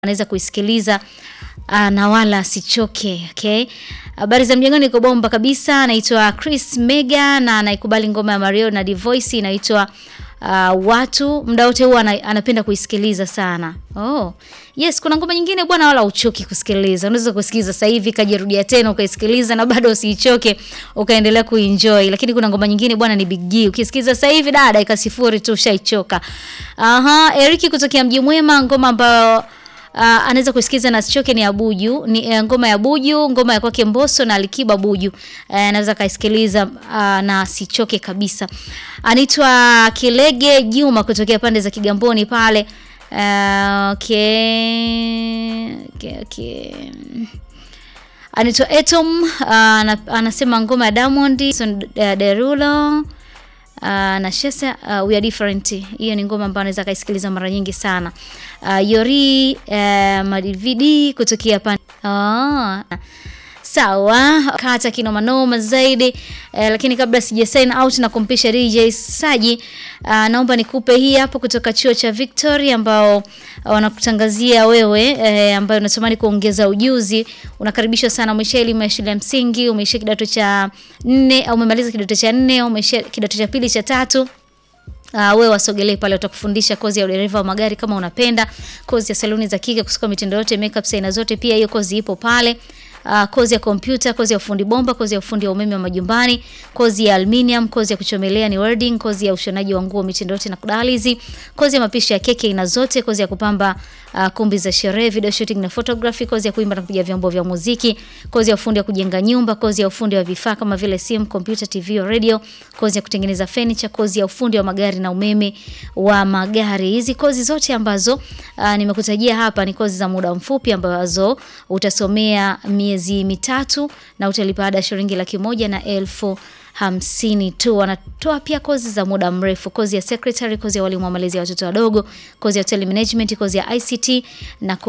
anaweza kuisikiliza uh, na wala asichoke. Okay, habari za mjengoni, iko bomba kabisa. Anaitwa Chris Mega na anaikubali ngoma ya Mario na Divoice inaitwa uh, watu muda wote huwa ana, anapenda kuisikiliza sana. Oh. Yes, kuna ngoma nyingine bwana wala uchoki kusikiliza. Unaweza kusikiliza sasa hivi kajirudia tena ukaisikiliza na bado usiichoke ukaendelea kuenjoy. Lakini kuna ngoma nyingine bwana ni Big G. Ukisikiliza sasa hivi dada dakika sifuri tu ushaichoka. Aha, Eriki kutokea Mji Mwema ngoma ambayo Uh, anaweza kusikiza na asichoke ni Abuju ni uh, ngoma ya Buju, ngoma ya kwake Mbosso na Alikiba Buju. Uh, anaweza kaisikiliza uh, na asichoke kabisa. Anaitwa Kilege Juma kutokea pande za Kigamboni pale. Uh, okay. Okay, okay. Anaitwa Etom uh, anasema ngoma ya Diamond Son, uh, Derulo Uh, na Shesa uh, we are different. Hiyo ni ngoma ambayo anaweza kaisikiliza mara nyingi sana. Uh, Yori uh, Madividi kutokea pan oh. Sawa, kata kinoma noma zaidi eh, lakini kabla sija sign out na kumpisha DJ Saji uh, naomba nikupe hii hapo kutoka chuo cha Victory ambao wanakutangazia wewe eh, ambayo unatamani kuongeza ujuzi. Unakaribishwa sana, umesha elimu ya shule ya msingi, umeisha kidato cha nne au umemaliza kidato cha nne au umeisha kidato cha pili cha tatu Uh, wewe wasogelee pale, watakufundisha kozi ya udereva wa magari kama unapenda, kozi ya saluni za kike, kusuka mitindo yote, makeup aina zote, pia hiyo kozi ipo pale. Uh, kozi ya kompyuta, kozi ya ufundi bomba, kozi ya ufundi wa umeme wa majumbani, kozi ya aluminium, kozi ya kuchomelea ni welding, kozi ya ushonaji wa nguo mitindo yote na kudalizi, kozi ya mapishi ya keki aina zote, kozi ya kupamba uh, kumbi za sherehe, video shooting na photography, kozi ya kuimba na kupiga vyombo vya muziki, kozi ya ufundi wa kujenga nyumba, kozi ya ufundi wa vifaa kama vile simu, kompyuta, TV au radio, kozi ya kutengeneza furniture, kozi ya ufundi wa magari na umeme wa magari. Hizi kozi zote ambazo uh, nimekutajia hapa ni kozi za muda mfupi ambazo utasomea miezi mitatu na utalipa ada shilingi laki moja na elfu hamsini tu. Wanatoa pia kozi za muda mrefu, kozi ya secretary, kozi ya walimu wa malezi ya watoto wadogo, kozi ya hotel management, kozi ya ICT na